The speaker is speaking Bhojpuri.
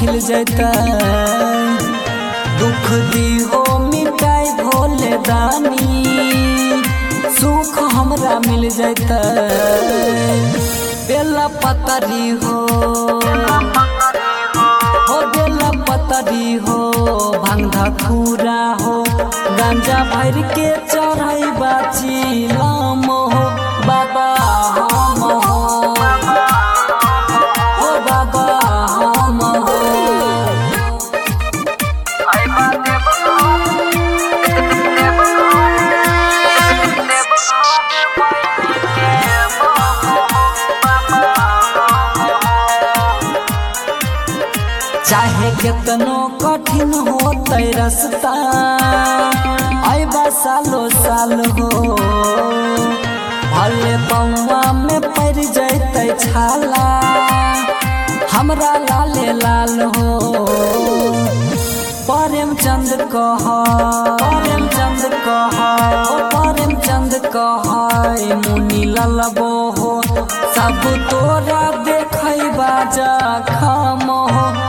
खिल जैतै दुख दिहो मिटाई भोले दानी सुख हमरा मिल जैतै बेला पतरी हो हो बेला पतरी हो भांग धखूरा हो गांजा भर के चढ़ाई बाची लाम हो बाबा हम हो हो बाबा हम हो चाहे कितनो कठिन होते रास्ता अबा सालो साल हो भले पौवा में पड़ जैते छाला हमरा लाले लाल हो प्रेम चंद कह प्रेम चंद कह ओ प्रेम चंद कह मुनि ललबो हो सब तोरा देखै बाजा खाम हो